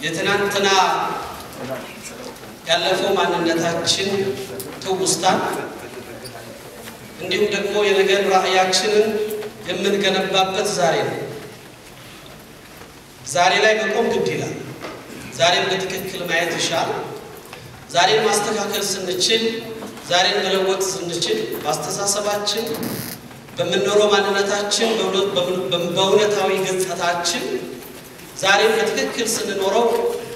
የትናንትና ያለፈው ማንነታችን ትውስታን እንዲሁም ደግሞ የነገር ራዕያችንን የምንገነባበት ዛሬ ነው። ዛሬ ላይ መቆም ግድ ይላል። ዛሬን በትክክል ማየት ይሻል። ዛሬን ማስተካከል ስንችል፣ ዛሬን መለወጥ ስንችል በአስተሳሰባችን በምንኖረው ማንነታችን በእውነታዊ ገጽታችን ዛሬን በትክክል ስንኖረው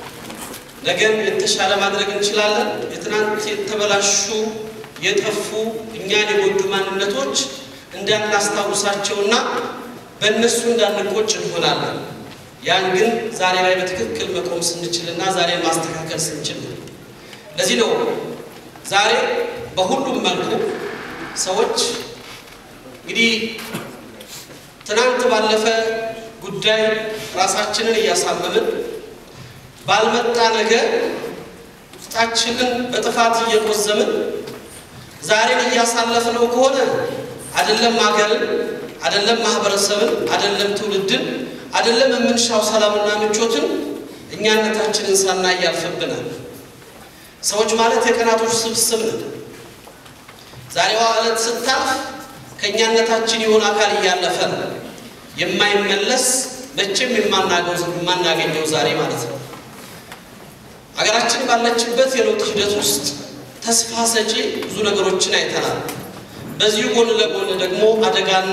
ነገን የተሻለ ማድረግ እንችላለን። የትናንት የተበላሹ የጠፉ እኛን የጎዱ ማንነቶች እንዳናስታውሳቸውና በእነሱ እንዳንቆጭ እንሆናለን። ያን ግን ዛሬ ላይ በትክክል መቆም ስንችልና ዛሬን ማስተካከል ስንችል ነው። ለዚህ ነው ዛሬ በሁሉም መልኩ ሰዎች እንግዲህ ትናንት ባለፈ ጉዳይ ራሳችንን እያሳመምን ባልመጣ ነገር ውስጣችንን በጥፋት እየቆዘምን ዛሬን እያሳለፍነው ከሆነ አይደለም ሀገርን፣ አይደለም ማህበረሰብን፣ አይደለም ትውልድን፣ አይደለም የምንሻው ሰላምና ምቾትን እኛነታችንን ሳናይ ያልፍብናል። ሰዎች ማለት የቀናቶች ስብስብ ነን። ዛሬዋ ዕለት ስታልፍ ከእኛነታችን የሆነ አካል እያለፈ ነው። የማይመለስ መቼም የማናገኘው ዛሬ ማለት ነው። ሀገራችን ባለችበት የለውጥ ሂደት ውስጥ ተስፋ ሰጪ ብዙ ነገሮችን አይተናል። በዚሁ ጎን ለጎን ደግሞ አደጋና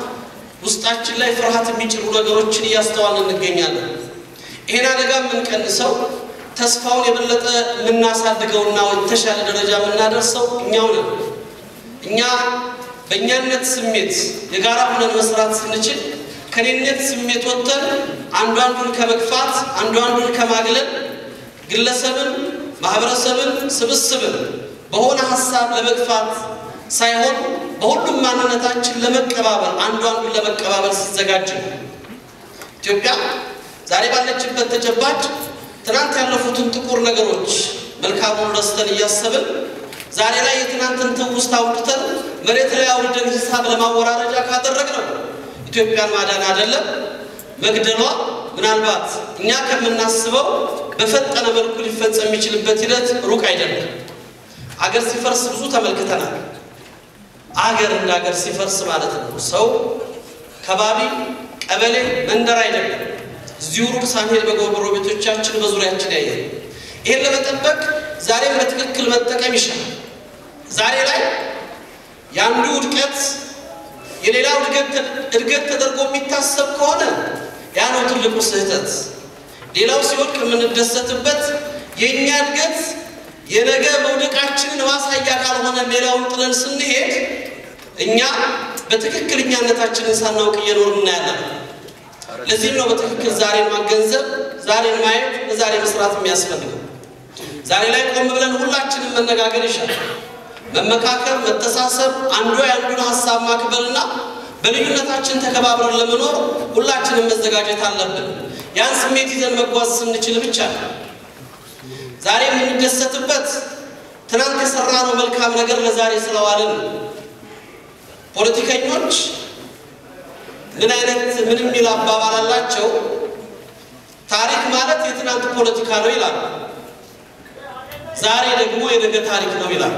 ውስጣችን ላይ ፍርሃት የሚጭሩ ነገሮችን እያስተዋልን እንገኛለን። ይሄን አደጋ የምንቀንሰው ተስፋውን የበለጠ የምናሳድገውና የተሻለ ደረጃ የምናደርሰው እኛው ነን። እኛ በእኛነት ስሜት የጋራ ሆነን መስራት ስንችል ከኔነት ስሜት ወጥተን አንዱ አንዱን ከመግፋት አንዱ አንዱን ከማግለል ግለሰብን፣ ማህበረሰብን፣ ስብስብን በሆነ ሀሳብ ለመግፋት ሳይሆን በሁሉም ማንነታችን ለመቀባበል አንዱ አንዱን ለመቀባበል ሲዘጋጅ ነው። ኢትዮጵያ ዛሬ ባለችበት ተጨባጭ ትናንት ያለፉትን ጥቁር ነገሮች መልካሙን ረስተን እያሰብን ዛሬ ላይ የትናንትን ትውስታ አውጥተን መሬት ላይ አውርደን ሂሳብ ለማወራረጃ ካደረግነው ኢትዮጵያን ማዳን አይደለም መግደሏ ምናልባት እኛ ከምናስበው በፈጠነ መልኩ ሊፈጸም የሚችልበት ሂደት ሩቅ አይደለም። አገር ሲፈርስ ብዙ ተመልክተናል። አገር እንደ አገር ሲፈርስ ማለት ነው። ሰው ከባቢ፣ ቀበሌ፣ መንደር አይደለም። እዚሁ ሩቅ ሳንሄድ በጎረቤቶቻችን ቤቶቻችን በዙሪያችን ያየ ይህን ለመጠበቅ ዛሬም በትክክል መጠቀም ይሻላል። ዛሬ ላይ የአንዱ ውድቀት የሌላው እድገት ተደርጎ የሚታሰብ ከሆነ ያ ነው ትልቁ ስህተት። ሌላው ሲወድቅ የምንደሰትበት የእኛ እድገት የነገ መውደቃችንን ማሳያ ካልሆነ ሌላውን ጥለን ስንሄድ እኛ በትክክለኛነታችንን ሳናውቅ እየኖርን እናያለን። ለዚህም ነው በትክክል ዛሬን ማገንዘብ፣ ዛሬን ማየት፣ ለዛሬ መስራት የሚያስፈልገው። ዛሬ ላይ ቆም ብለን ሁላችንም መነጋገር ይሻላል። መመካከር፣ መተሳሰብ፣ አንዱ የአንዱን ሀሳብ ማክበርና በልዩነታችን ተከባብረን ለመኖር ሁላችንም መዘጋጀት አለብን። ያን ስሜት ይዘን መጓዝ ስንችል ብቻ ነው። ዛሬ የምንደሰትበት ትናንት የሰራነው መልካም ነገር ለዛሬ ስለዋልን። ፖለቲከኞች ምን አይነት ምን የሚል አባባል አላቸው? ታሪክ ማለት የትናንት ፖለቲካ ነው ይላሉ። ዛሬ ደግሞ የነገ ታሪክ ነው ይላሉ።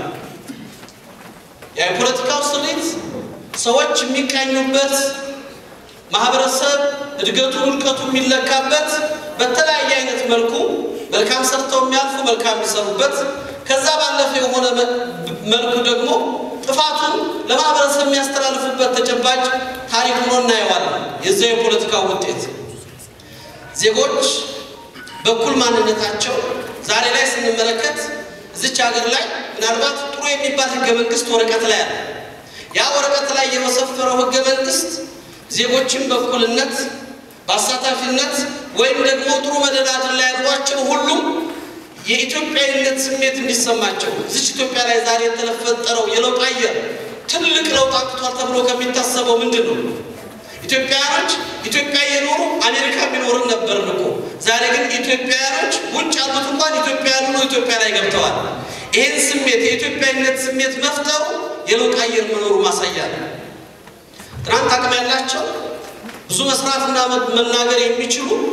የፖለቲካው ስሪት ሰዎች የሚቃኙበት ማህበረሰብ እድገቱ ውድቀቱ የሚለካበት በተለያየ አይነት መልኩ መልካም ሰርተው የሚያልፉ መልካም የሚሰሩበት ከዛ ባለፈ የሆነ መልኩ ደግሞ ጥፋቱን ለማህበረሰብ የሚያስተላልፉበት ተጨባጭ ታሪክ ሆኖ እናየዋለን። የዚያ የፖለቲካው ውጤት ዜጎች በኩል ማንነታቸው ዛሬ ላይ ስንመለከት እዚች ሀገር ላይ ምናልባት ጥሩ የሚባል ህገ መንግስት ወረቀት ላይ አለ። ያ ወረቀት ላይ የመሰፈረው ህገ መንግስት ዜጎችን በእኩልነት በአሳታፊነት ወይም ደግሞ ጥሩ መደላድል ላይ ያሏቸው ሁሉም የኢትዮጵያዊነት ስሜት እንዲሰማቸው እዚች ኢትዮጵያ ላይ ዛሬ የተፈጠረው የለውጥ አየር ትልቅ ለውጥ አምጥቷል ተብሎ ከሚታሰበው ምንድን ነው? ኢትዮጵያውያኖች ኢትዮጵያ የኖሩ አሜሪካ የሚኖርን ነበርን እኮ። ዛሬ ግን ኢትዮጵያውያኖች ውጭ ያሉት እንኳን ኢትዮጵያ ያሉ ኢትዮጵያ ላይ ገብተዋል። ይህን ስሜት የኢትዮጵያዊነት ስሜት መፍጠሩ የለውጥ አየር መኖሩ ማሳያ ነው። ትናንት አቅም ያላቸው ብዙ መስራትና መናገር የሚችሉ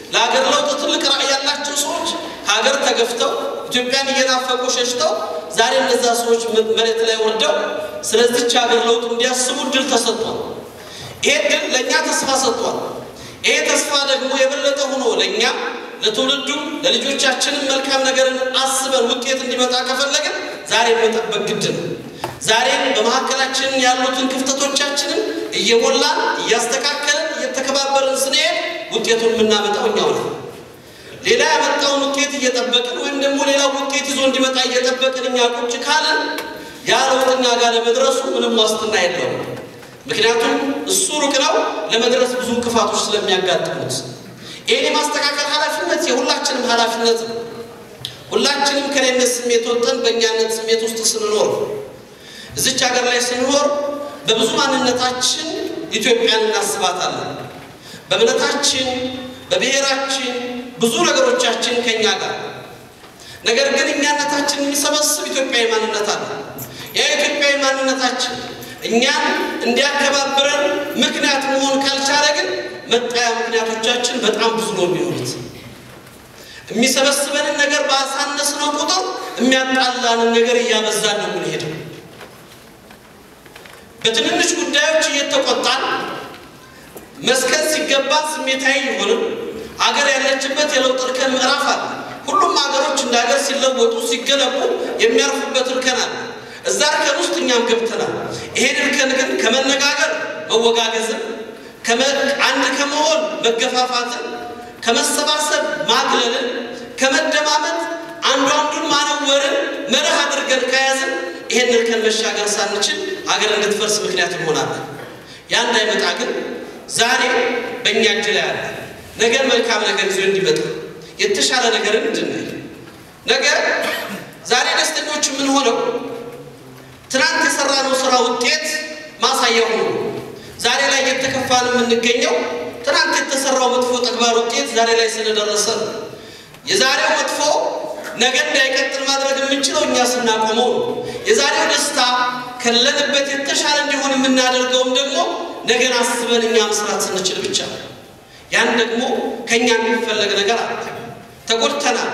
ለሀገር ለውጥ ትልቅ ራዕይ ያላቸው ሰዎች ከሀገር ተገፍተው ኢትዮጵያን እየናፈቁ ሸሽተው ዛሬ እነዛ ሰዎች መሬት ላይ ወርደው ስለዚች ሀገር ለውጥ እንዲያስቡ ድል ተሰጥቷል። ይሄ ድል ለእኛ ተስፋ ሰጥቷል። ይሄ ተስፋ ደግሞ የበለጠ ሆኖ ለእኛ ለትውልዱም ለልጆቻችንም መልካም ነገርን አስበን ውጤት እንዲመጣ ከፈለግን ዛሬ መጠበቅ ግድ ነው። ዛሬም በመካከላችን ያሉትን ክፍተቶቻችንን እየሞላን እያስተካከልን እየተከባበርን ስንሄድ ውጤቱን የምናመጣው እኛው ነው። ሌላ ያመጣውን ውጤት እየጠበቅን ወይም ደግሞ ሌላ ውጤት ይዞ እንዲመጣ እየጠበቅን እኛ ቁጭ ካለን ያ ለውጥ እኛ ጋር ለመድረሱ ምንም ዋስትና የለውም። ምክንያቱም እሱ ሩቅ ነው፣ ለመድረስ ብዙ እንቅፋቶች ስለሚያጋጥሙት ይህን የማስተካከል ኃላፊነት የሁላችንም ኃላፊነት ነው። ሁላችንም ከኔነት ስሜት ወጥተን በእኛነት ስሜት ውስጥ ስንኖር እዚች ሀገር ላይ ስንኖር በብዙ ማንነታችን ኢትዮጵያን እናስባታለን። በእምነታችን፣ በብሔራችን ብዙ ነገሮቻችን ከኛ ጋር ነገር ግን እኛነታችን የሚሰበስብ ኢትዮጵያዊ ማንነት አለ። ያ ኢትዮጵያዊ ማንነታችን እኛን እንዲያከባብረን ምክንያት መሆን ካልቻለ ግን መጣያ ምክንያቶቻችን በጣም ብዙ ነው የሚሆኑት። የሚሰበስበንን ነገር ባሳነስነው ቁጥር የሚያጣላንን ነገር እያበዛን ነው የምንሄደው። በትንንሽ ጉዳዮች እየተቆጣን መስከን ሲገባ ስሜታዊ የሆንም አገር ያለችበት የለውጥ እርከን ምዕራፍ አለ። ሁሉም ሀገሮች እንደ ሀገር ሲለወጡ ሲገነቡ የሚያርፉበት እርከን አለ። እዛ እርከን ውስጥ እኛም ገብተናል። ይሄን እርከን ግን ከመነጋገር መወጋገዝን፣ አንድ ከመሆን መገፋፋትን፣ ከመሰባሰብ ማግለልን፣ ከመደማመጥ አንዱ አንዱን ማነወርን መርህ አድርገን ከያዝን ይሄን እርከን መሻገር ሳንችል ሀገር እንድትፈርስ ምክንያት እንሆናለን። ያ እንዳይመጣ ግን ዛሬ በእኛ እጅ ላይ አለ። ነገ መልካም ነገር ይዞ እንዲመጣ የተሻለ ነገርን እንድናይ ነገ ዛሬ ደስተኞች የምንሆነው ትናንት የሰራነው ስራ ውጤት ማሳያ ሆኖ ዛሬ ላይ እየተከፋን የምንገኘው ትናንት የተሰራው መጥፎ ተግባር ውጤት ዛሬ ላይ ስለደረሰ ነው። የዛሬው መጥፎ ነገ እንዳይቀጥል ማድረግ የምንችለው እኛ ስናቆመው ነው። የዛሬው ደስታ ከለንበት የተሻለ እንዲሆን የምናደርገውም ደግሞ ነገን አስበን እኛ መስራት ስንችል ብቻ ነው። ያን ደግሞ ከእኛ የሚፈለግ ነገር አለ። ተጎድተናል፣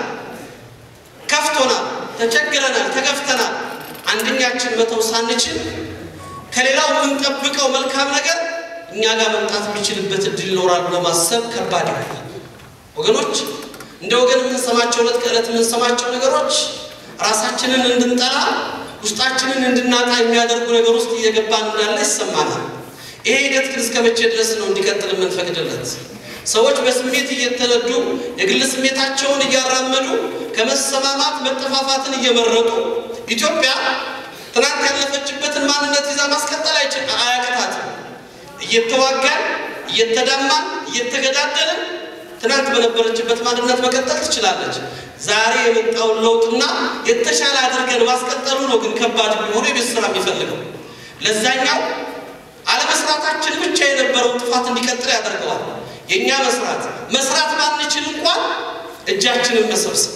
ከፍቶናል፣ ተቸግረናል፣ ተገፍተናል። አንደኛችን መተው ሳንችል ከሌላው የምንጠብቀው መልካም ነገር እኛ ጋር መምጣት የሚችልበት እድል ይኖራል ብሎ ማሰብ ከባድ ይሆናል። ወገኖች እንደ ወገን የምንሰማቸው ዕለት ከዕለት የምንሰማቸው ነገሮች ራሳችንን እንድንጠላ ውስጣችንን እንድናጣ የሚያደርጉ ነገር ውስጥ እየገባን እንዳለ ይሰማናል። ይሄ ሂደት ግን እስከ መቼ ድረስ ነው እንዲቀጥል የምንፈቅድለት? ሰዎች በስሜት እየተነዱ የግል ስሜታቸውን እያራመዱ ከመሰማማት መጠፋፋትን እየመረጡ ኢትዮጵያ ትናንት ያለፈችበትን ማንነት ይዛ ማስቀጠል አያቅታትም። እየተዋጋን እየተዳማን እየተገዳደልን ትናንት በነበረችበት ማንነት መቀጠል ትችላለች። ዛሬ የመጣውን ለውጥና የተሻለ አድርገን ማስቀጠሉ ነው ግን ከባድ የሚሆኑ የቤት ስራ የሚፈልገው ለዛኛው አለመስራታችን ብቻ የነበረውን ጥፋት እንዲቀጥል ያደርገዋል። የእኛ መስራት መስራት ባንችል እንኳን እጃችንን መሰብሰብ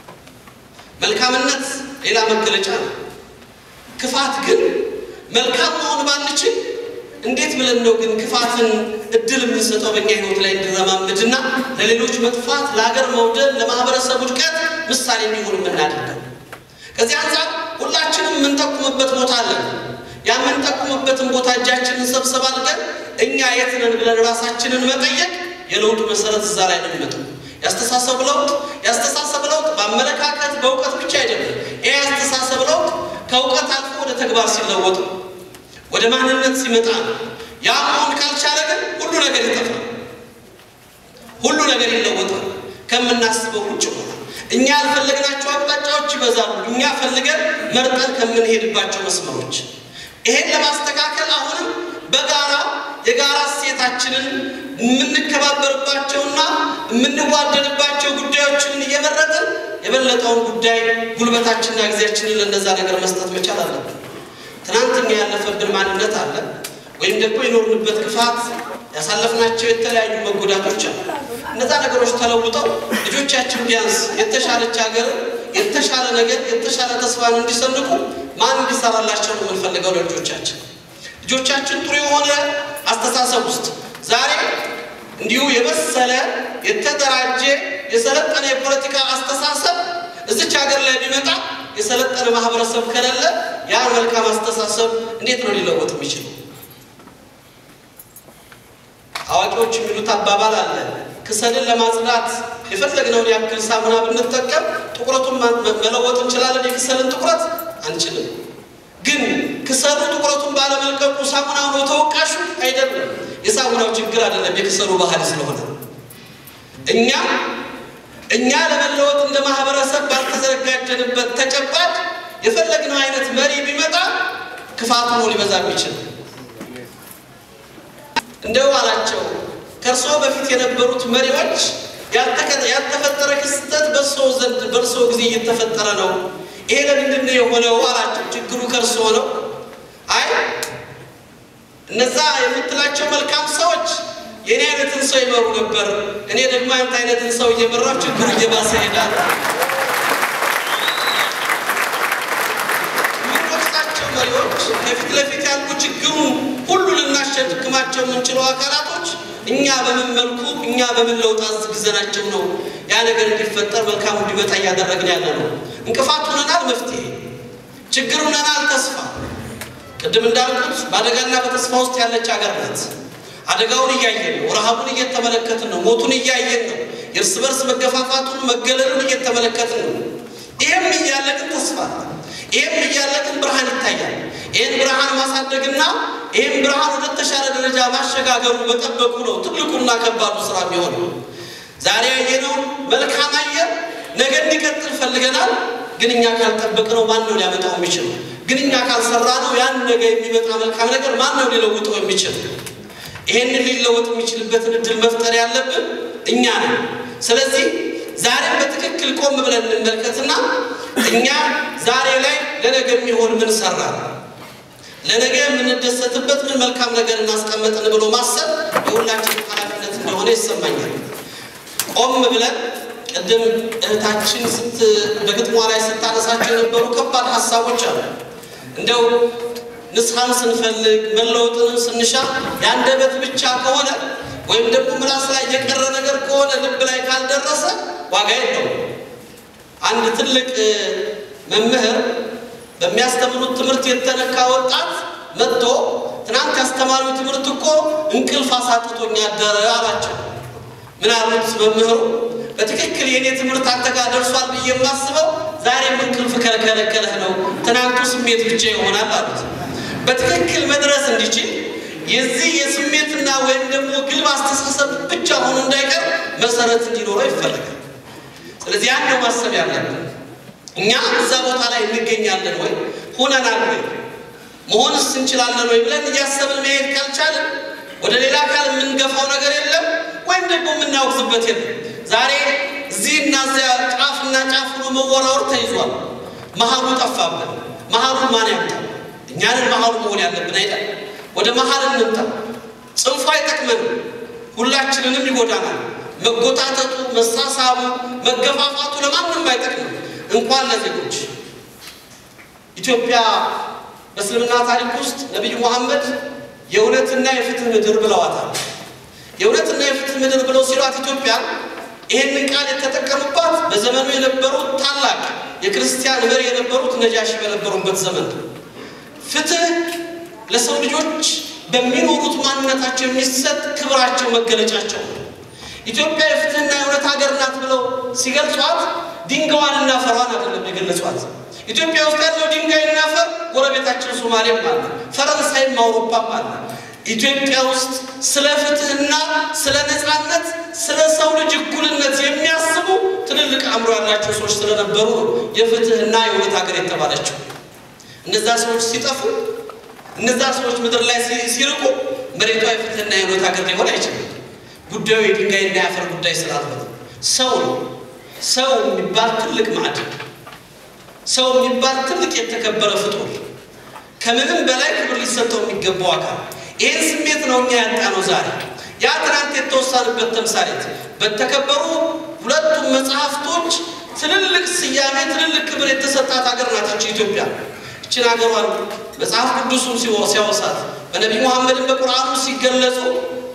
መልካምነት ሌላ መገለጫ ነው። ክፋት ግን መልካም መሆን ባንችል እንዴት ብለን ነው ግን ክፋትን እድል የምንሰጠው በእኛ ህይወት ላይ እንዲረማመድና ለሌሎች መጥፋት፣ ለሀገር መውደድ፣ ለማህበረሰብ ውድቀት ምሳሌ እንዲሆን የምናደርገው? ከዚህ አንጻር ሁላችንም የምንጠቁምበት ቦታ አለን። ያ የምንጠቁምበትን ቦታ እጃችንን ሰብሰብ አድርገን እኛ የት ነን ብለን ራሳችንን መጠየቅ የለውጡ መሰረት እዛ ላይ ነው የሚመጣው። ያስተሳሰብ ለውጥ ያስተሳሰብ ለውጥ በአመለካከት በእውቀት ብቻ አይደለም። ይህ ያስተሳሰብ ለውጥ ከእውቀት አልፎ ወደ ተግባር ሲለወጥ ነው፣ ወደ ማንነት ሲመጣ ነው። ያ መሆን ካልቻለ ግን ሁሉ ነገር ይጠፋል፣ ሁሉ ነገር ይለወጣል፣ ከምናስበው ውጭ ሆናል። እኛ ያልፈለግናቸው አቅጣጫዎች ይበዛሉ፣ እኛ ፈልገን መርጠን ከምንሄድባቸው መስመሮች ይሄን ለማስተካከል አሁንም በጋራ የጋራ እሴታችንን የምንከባበርባቸውና የምንዋደድባቸው ጉዳዮችን እየመረጥን የበለጠውን ጉዳይ ጉልበታችንና ጊዜያችንን ለእነዛ ነገር መስጠት መቻል አለብን። ትናንትና ያለፈብን ማንነት አለ፣ ወይም ደግሞ የኖርንበት ክፋት፣ ያሳለፍናቸው የተለያዩ መጎዳቶች አሉ። እነዛ ነገሮች ተለውጠው ልጆቻችን ቢያንስ የተሻለች ሀገር፣ የተሻለ ነገር፣ የተሻለ ተስፋን እንዲሰንቁ ማን እንዲሰራላቸው ነው የምንፈልገው ለልጆቻችን? ልጆቻችን ጥሩ የሆነ አስተሳሰብ ውስጥ ዛሬ እንዲሁ የበሰለ የተደራጀ የሰለጠነ የፖለቲካ አስተሳሰብ እዚች ሀገር ላይ ቢመጣ የሰለጠነ ማህበረሰብ ከሌለ ያን መልካም አስተሳሰብ እንዴት ነው ሊለወጥ የሚችለው? አዋቂዎች የሚሉት አባባል አለ። ክሰልን ለማጽዳት የፈለግነውን ያክል ሳሙና ብንጠቀም ጥቁረቱን መለወጥ እንችላለን። የክሰልን ጥቁረት አንችልም። ግን ክሰሉ ጥቁረቱን ባለመልቀቁ ሳሙናው ነው ተወቃሹ አይደለም። የሳሙናው ችግር አይደለም፣ የክሰሉ ባህል ስለሆነ እኛ እኛ ለመለወጥ እንደ ማህበረሰብ ባልተዘጋጀንበት ተጨባጭ የፈለግነው አይነት መሪ ቢመጣ ክፋቱ ነው ሊበዛ የሚችል እንደው አላቸው ከእርስዎ በፊት የነበሩት መሪዎች ያልተፈጠረ ክስተት በእርስዎ ዘንድ በእርስዎ ጊዜ እየተፈጠረ ነው። ይሄ ለምንድን ነው የሆነው አላቸው። ችግሩ ከእርስዎ ነው። አይ እነዛ የምትላቸው መልካም ሰዎች የእኔ አይነትን ሰው ይመሩ ነበር። እኔ ደግሞ አንተ አይነትን ሰው እየመራው ችግሩ እየባሰ ይሄዳል። የምንወቅሳቸው መሪዎች ከፊት ለፊት ያሉ ችግሩን ሁሉ ልናሸክማቸው የምንችለው አካላቶች እኛ በምን መልኩ እኛ በምን ለውጥ አዝግዘናቸው ነው ያ ነገር እንዲፈጠር መልካሙ እንዲመጣ እያደረግን ያለ ነው። እንቅፋት ሆነናል፣ መፍትሄ ችግር ሆነናል፣ ተስፋ። ቅድም እንዳልኩት በአደጋና በተስፋ ውስጥ ያለች ሀገር ናት። አደጋውን እያየን ነው። ረሃቡን እየተመለከትን ነው። ሞቱን እያየን ነው። የእርስ በርስ መገፋፋቱን መገለሉን እየተመለከትን ነው። ይህም እያለ ግን ተስፋ ይህም እያለ ግን ብርሃን ይታያል። ይህን ብርሃን ማሳደግና ይህም ብርሃን ወደ ተሻለ ደረጃ ማሸጋገሩ መጠበቁ ነው ትልቁና ከባዱ ስራ የሚሆነው። ዛሬ ያየነውን መልካም አየር ነገ እንዲቀጥል ፈልገናል። ግን እኛ ካልጠበቅነው ማን ነው ሊያመጣው የሚችለው? ግን እኛ ካልሰራ ነው ያን ነገ የሚመጣ መልካም ነገር ማን ነው ሊለውጠው የሚችል? ይሄንን ሊለወጥ የሚችልበትን እድል መፍጠር ያለብን እኛ ነን። ስለዚህ ዛሬም በትክክል ቆም ብለን እንመልከትና እኛ ዛሬ ላይ ለነገ የሚሆን ምን ሰራ፣ ለነገ የምንደሰትበት ምን መልካም ነገር እናስቀመጥን ብሎ ማሰብ የሁላችን ኃላፊነት እንደሆነ ይሰማኛል። ቆም ብለን ቅድም እህታችን ስት በግጥሟ ላይ ስታነሳቸው የነበሩ ከባድ ሀሳቦች አሉ እንደው ንስሐም ስንፈልግ መለወጥንም ስንሻ የአንደበት ብቻ ከሆነ ወይም ደግሞ ምላስ ላይ የቀረ ነገር ከሆነ ልብ ላይ ካልደረሰ ዋጋ የለውም። አንድ ትልቅ መምህር በሚያስተምሩት ትምህርት የተነካ ወጣት መጥቶ ትናንት ያስተማሪው ትምህርት እኮ እንቅልፍ አሳጥቶኝ አደረ አላቸው። ምን አሉት መምህሩ? በትክክል የእኔ ትምህርት አንተ ጋር ደርሷል ብዬ የማስበው ዛሬም እንቅልፍ ከለከለህ ነው፣ ትናንቱ ስሜት ብቻ ይሆናል አሉት። በትክክል መድረስ እንዲችል የዚህ የስሜትና ወይም ደግሞ ግልብ አስተሳሰብ ብቻ ሆኖ እንዳይቀር መሰረት እንዲኖረው ይፈልጋል። ስለዚህ ያን ነው ማሰብ ያለብን። እኛ እዛ ቦታ ላይ እንገኛለን ወይ ሆነናል ወይ መሆንስ እንችላለን ወይ ብለን እያሰብን መሄድ ካልቻለን ወደ ሌላ አካል የምንገፋው ነገር የለም፣ ወይም ደግሞ የምናወግዝበት የለም። ዛሬ እዚህና እዚያ ጫፍና ጫፍ ሆኖ መወራወር ተይዟል። መሀሉ ጠፋብን። መሀሉን ማን ያምጣው? እኛንን መሀሉ መሆን ያለብን አይደል? ወደ መሀል እንምጣ። ጽንፉ አይጠቅመንም፣ ሁላችንንም ይጎዳናል። መጎታተቱ፣ መሳሳቡ፣ መገፋፋቱ ለማንም አይጠቅምም፣ እንኳን ለዜጎች። ኢትዮጵያ በእስልምና ታሪክ ውስጥ ነቢዩ መሐመድ የእውነትና የፍትህ ምድር ብለዋታል። የእውነትና የፍትህ ምድር ብለው ሲሏት ኢትዮጵያ ይህንን ቃል የተጠቀሙባት በዘመኑ የነበሩት ታላቅ የክርስቲያን መሪ የነበሩት ነጃሺ በነበሩበት ዘመን ፍትህ ለሰው ልጆች በሚኖሩት ማንነታቸው የሚሰጥ ክብራቸው መገለጫቸው ነው። ኢትዮጵያ የፍትህና የእውነት ሀገር ናት ብለው ሲገልጿት ድንጋዋንና ፈሯን አይደለም የገለጿት። ኢትዮጵያ ውስጥ ያለው ድንጋይና ፈር ጎረቤታችን ሶማሌም አለ፣ ፈረንሳይም አውሮፓም አለ። ኢትዮጵያ ውስጥ ስለ ፍትህና ስለ ነፃነት፣ ስለ ሰው ልጅ እኩልነት የሚያስቡ ትልልቅ አእምሮ ያላቸው ሰዎች ስለነበሩ ነው የፍትህና የእውነት ሀገር የተባለችው። እነዛ ሰዎች ሲጠፉ እነዛ ሰዎች ምድር ላይ ሲርቁ መሬቷ የፍትህና የእውነት ሀገር ሊሆን አይችልም። ጉዳዩ የድንጋይና የአፈር ጉዳይ ስላልሆነ ሰው ነው። ሰው የሚባል ትልቅ ማዕድን፣ ሰው የሚባል ትልቅ የተከበረ ፍጡር፣ ከምንም በላይ ክብር ሊሰጠው የሚገባው አካል። ይህን ስሜት ነው እኛ ያጣነው ዛሬ። ያ ትናንት የተወሳንበት ተምሳሌት በተከበሩ ሁለቱም መጽሐፍቶች ትልልቅ ስያሜ፣ ትልልቅ ክብር የተሰጣት ሀገር ናታቸው ኢትዮጵያ። ይችን ሀገሯን መጽሐፍ ቅዱሱን ሲያወሳት በነቢይ ሙሐመድን በቁርአኑ ሲገለጹ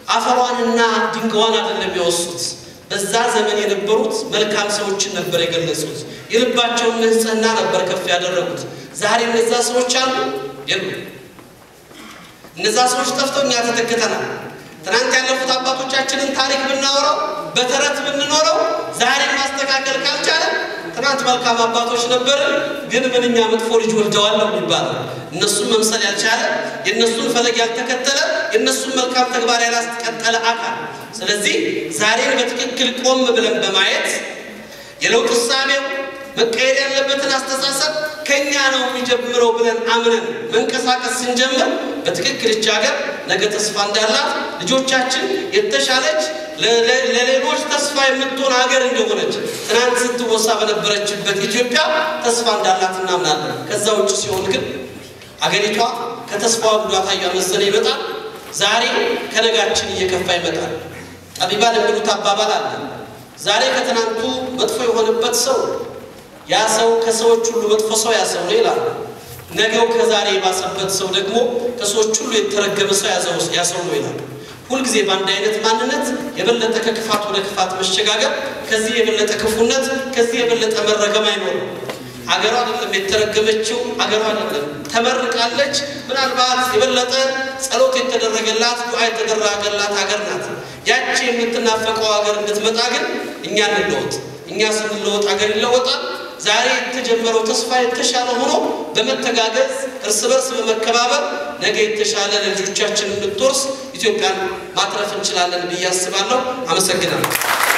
አፈሯንና ድንጋዋን አይደለም የወሱት። በዛ ዘመን የነበሩት መልካም ሰዎችን ነበር የገለጹት። የልባቸውን ንጽሕና ነበር ከፍ ያደረጉት። ዛሬ እነዛ ሰዎች አሉ የሉ። እነዛ ሰዎች ጠፍተው እኛ ተተክተናል። ትናንት ያለፉት አባቶቻችንን ታሪክ ብናወራው በተረት ብንኖረው ዛሬ ማስተካከል ካልቻለ ትናንት መልካም አባቶች ነበርን፣ ግን ምንኛ መጥፎ ልጅ ወልደዋል ነው የሚባለው። እነሱን መምሰል ያልቻለ የእነሱን ፈለግ ያልተከተለ የእነሱን መልካም ተግባር ያላስቀጠለ አካል። ስለዚህ ዛሬን በትክክል ቆም ብለን በማየት የለውጥ እሳቤው መቀየር ያለበትን አስተሳሰብ ከኛ ነው የሚጀምረው ብለን አምነን መንቀሳቀስ ስንጀምር በትክክል ይህች ሀገር ነገ ተስፋ እንዳላት ልጆቻችን የተሻለች ለሌሎች ተስፋ የምትሆን ሀገር እንደሆነች ትናንት ስትወሳ በነበረችበት ኢትዮጵያ ተስፋ እንዳላት እናምናለን። ከዛ ውጭ ሲሆን ግን አገሪቷ ከተስፋዋ ጉዳታ እያመዘነ ይመጣል። ዛሬ ከነጋችን እየከፋ ይመጣል። ጠቢባን የሚሉት አባባል አለ። ዛሬ ከትናንቱ መጥፎ የሆነበት ሰው ያ ሰው ከሰዎች ሁሉ መጥፎ ሰው ያ ሰው ነው ይላል። ነገው ከዛሬ የባሰበት ሰው ደግሞ ከሰዎች ሁሉ የተረገመ ሰው ያ ሰው ነው ይላል። ሁልጊዜ በአንድ አይነት ማንነት የበለጠ ከክፋት ወደ ክፋት መሸጋገር፣ ከዚህ የበለጠ ክፉነት፣ ከዚህ የበለጠ መረገም አይኖርም። አገሯ አይደለም የተረገመችው፣ አገሯ አይደለም ተመርቃለች። ምናልባት የበለጠ ጸሎት የተደረገላት ዱዓ የተደረገላት ሀገር ናት። ያቺ የምትናፈቀው ሀገር እንድትመጣ ግን እኛ እንለወጥ። እኛ ስንለወጥ ሀገር ይለወጣል። ዛሬ የተጀመረው ተስፋ የተሻለ ሆኖ በመተጋገዝ እርስ በርስ በመከባበር ነገ የተሻለ ለልጆቻችን የምትወርስ ኢትዮጵያን ማትረፍ እንችላለን ብዬ አስባለሁ። አመሰግናለሁ።